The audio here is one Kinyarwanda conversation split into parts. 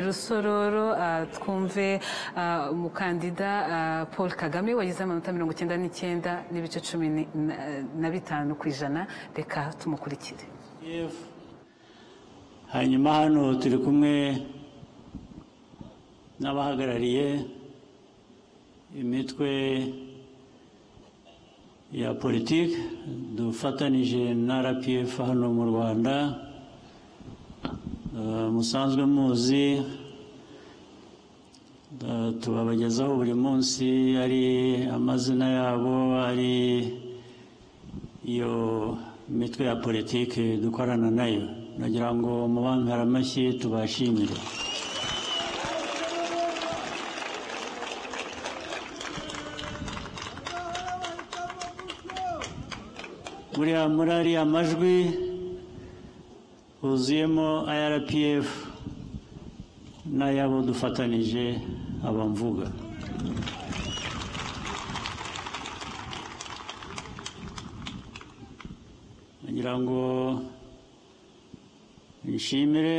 rusororo ah, twumve ah, umukandida ah, paul kagame wagize amanota mirongo icyenda n'icyenda n'ibice cumi ni- na- na bitanu ku ijana reka tumukurikire Kiev. hanyuma hano turi kumwe n'abahagarariye imitwe ya politiki dufatanije na rpf hano mu rwanda Eh, musanzwe muzi eh, tubabagezaho buri munsi ari amazina yabo ari iyo mitwe ya politiki dukorana nayo nagira ngo mubambere amashyi tubashimire buriya muri ariya amajwi huzuyemo irpf n'ayabo dufatanije abamvuga ngira ngo nshimire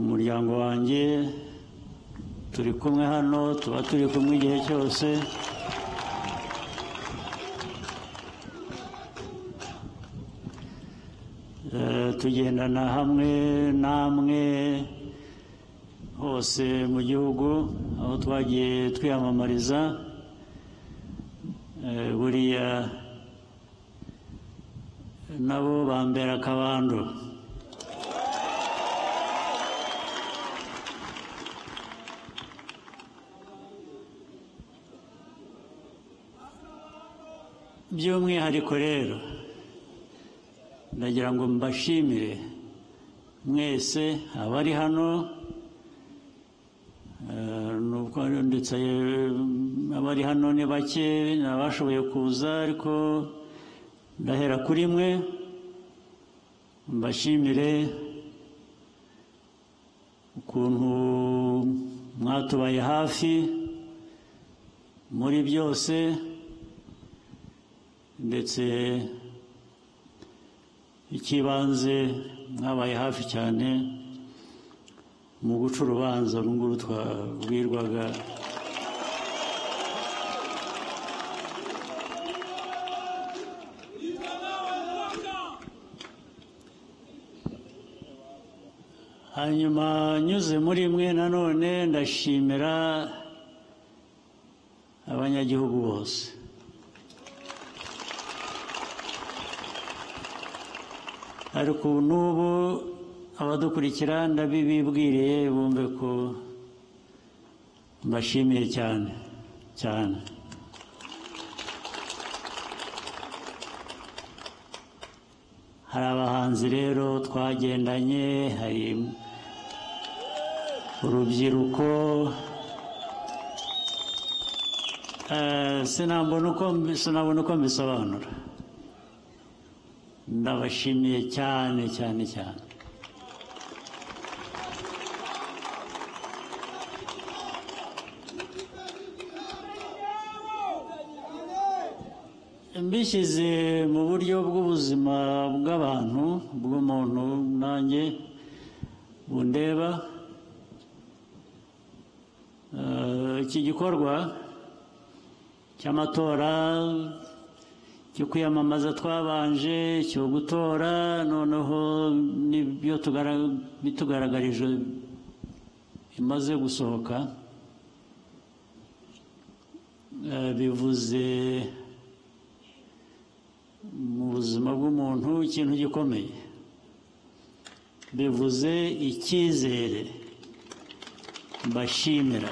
umuryango wanjye turi kumwe hano tuba turi kumwe igihe cyose Eh, tugendana hamwe namwe hose mu gihugu aho twagiye twiyamamariza Eh, buriya nabo bambera akabando by'umwihariko rero ndagira ngo mbashimire mwese abari hano eh, nubwo ndetse eh, abari hano ni bake nabashoboye kuza ariko ndahera kuri mwe mbashimire ukuntu mwatubaye hafi muri byose ndetse icy'ibanze mwabaye hafi cyane mu guca urubanza uru nguru twabwirwaga hanyuma nyuze muri mwe nanone ndashimira abanyagihugu bose ariko ubu n'ubu abadukurikira ndabibibwiriye bumve ko mbashimiye cyane cyane hari abahanzi rero twagendanye hari urubyiruko Eh, sinabona uko mbi- sinabona uko mbisobanura ndabashimiye cyane cyane cyane mbishyize mu buryo bw'ubuzima bw'abantu bw'umuntu nanjye bundeba Eh, iki gikorwa cy'amatora cyo kwiyamamaza twabanje cyo gutora noneho n'ibyo tugara- bitugaragarijwe bimaze gusohoka Eh, bivuze mu buzima bw'umuntu ikintu gikomeye bivuze icyizere mbashimira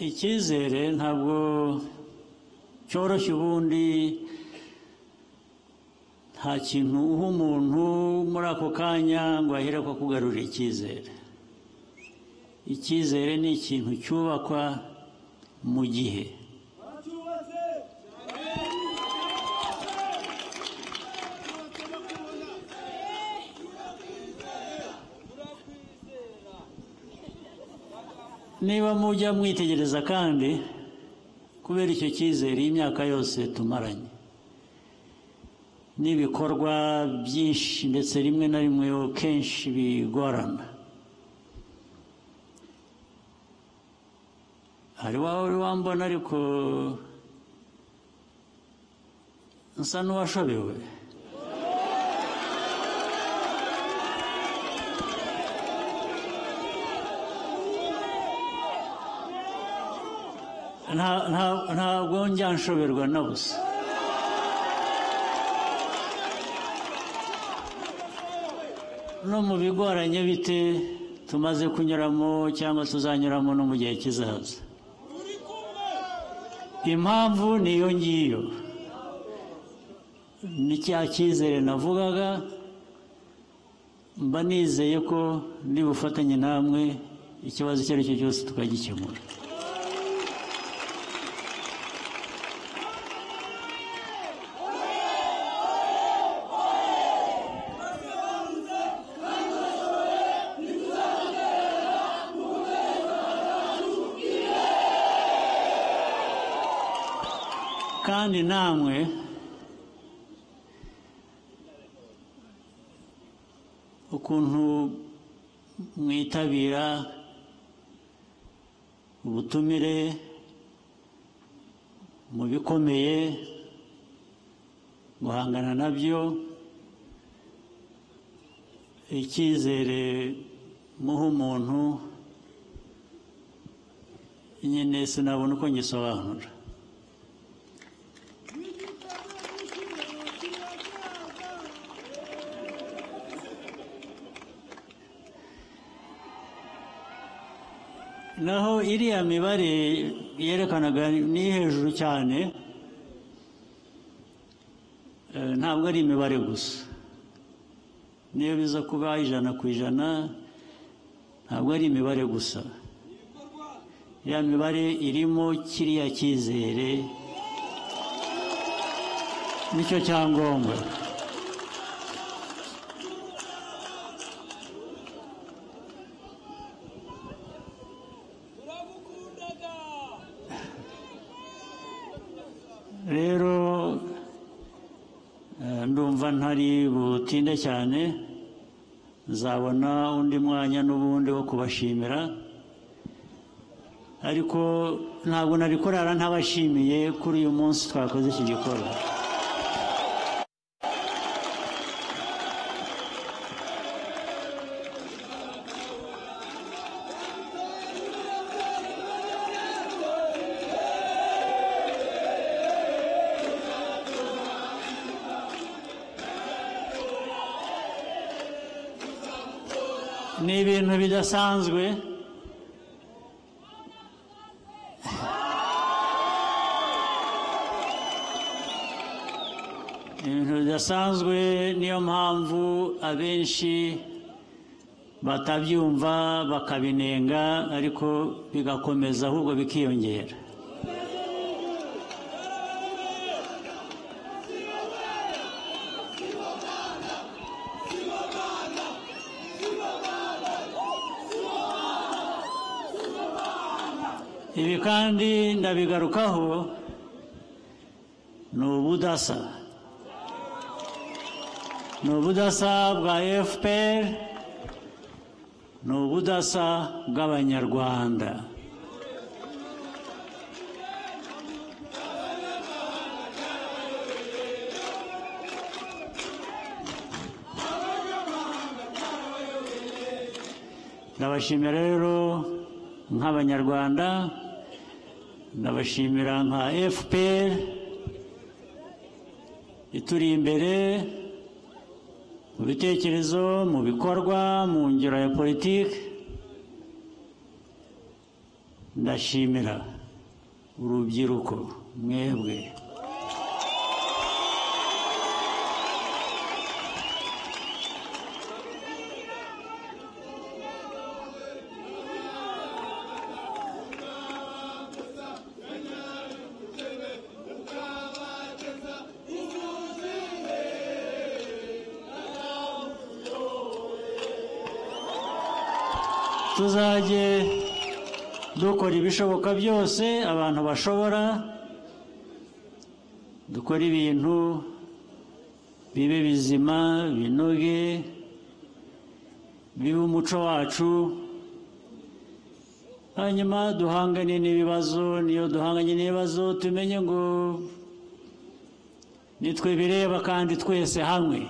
icyizere ntabwo cyoroshye ubundi nta kintu uha umuntu muri ako kanya ngo ahere ko kugarurira icyizere icyizere ni ikintu cyubakwa mu gihe niba mujya mwitegereza kandi kubera icyo cyizere iyi myaka yose tumaranye n'ibikorwa byinshi ndetse rimwe na rimwe kenshi bigorana hari wawe uri wambona ariko nsa n'uwashobewe Nta- nta- ntabwo njya nshoberwa na busa no mu bigoranye bite tumaze kunyuramo cyangwa tuzanyuramo no mu gihe kizaza impamvu ni iyo ngiyo ni cya cyizere navugaga mba nizeye ko nibufatanye namwe ikibazo icyo ari cyo cyose tukagikemura kandi namwe ukuntu mwitabira ubutumire mu bikomeye guhangana nabyo icyizere muha umuntu nyine sinabona uko ngisobanura naho iriya mibare yerekanaga ni hejuru cyane eh, ntabwo ari imibare gusa niyo biza kuba ijana ku ijana ntabwo ari imibare gusa ya mibare irimo kiriya cyizere nicyo cyangombwa rero eh, ndumva ntari butinde cyane nzabona undi mwanya n'ubundi wo kubashimira ariko ntabwo nari kurara ntabashimiye kuri uyu munsi twakoze iki gikorwa ni ibintu bidasanzwe Ni ibintu bidasanzwe niyo mpamvu abenshi batabyumva bakabinenga ariko bigakomeza ahubwo bikiyongera ibi kandi ndabigarukaho ni ubudasa ni ubudasa bwa fpr ni ubudasa bw'abanyarwanda ndabashimira rero nk'abanyarwanda ndabashimira nka fpr ituri imbere mu bitekerezo mu bikorwa mu ngero ya politiki ndashimira urubyiruko mwebwe tuzajye dukora ibishoboka byose abantu bashobora dukora ibintu bibe bizima binoge bibe umuco wacu hanyuma duhangane n'ibibazo niyo duhanganye n'ibibazo tumenye ngo nitwe bireba kandi twese hamwe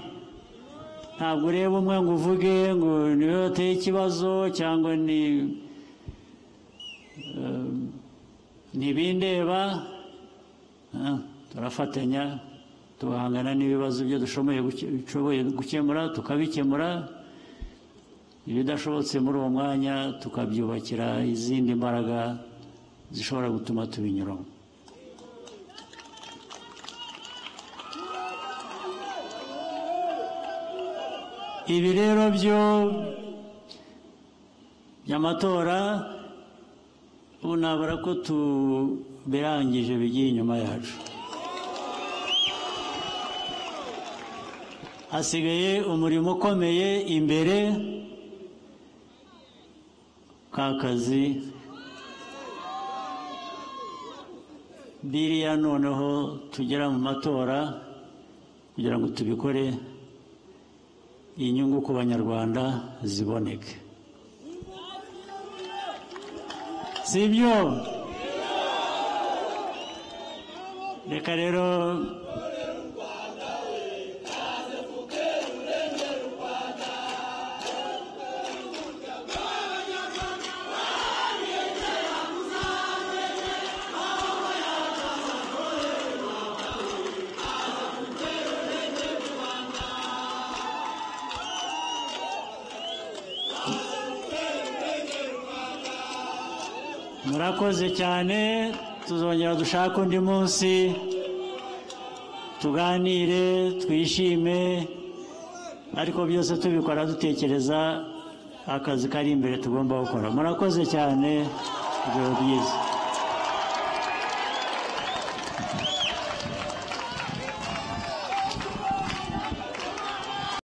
ntabwo ureba umwe ngo uvuge ngo niwe wateye ikibazo cyangwa ni ntibindeba turafatanya tugahangana n'ibibazo byo dushoboye gukemura tukabikemura ibidashobotse muri uwo mwanya tukabyubakira izindi mbaraga zishobora gutuma tubinyuramo ibi rero byo by'amatora ubu nabura ko tubirangije bigiye inyuma yacu hasigaye umurimo ukomeye imbere ka kazi biriya noneho tugera mu matora kugira ngo tubikore inyungu ku banyarwanda ziboneke si ibyo reka rero murakoze cyane tuzongera dushake undi munsi tuganire twishime ariko byose tubikora dutekereza akazi kari imbere tugomba gukora murakoze cyane ibyo byiza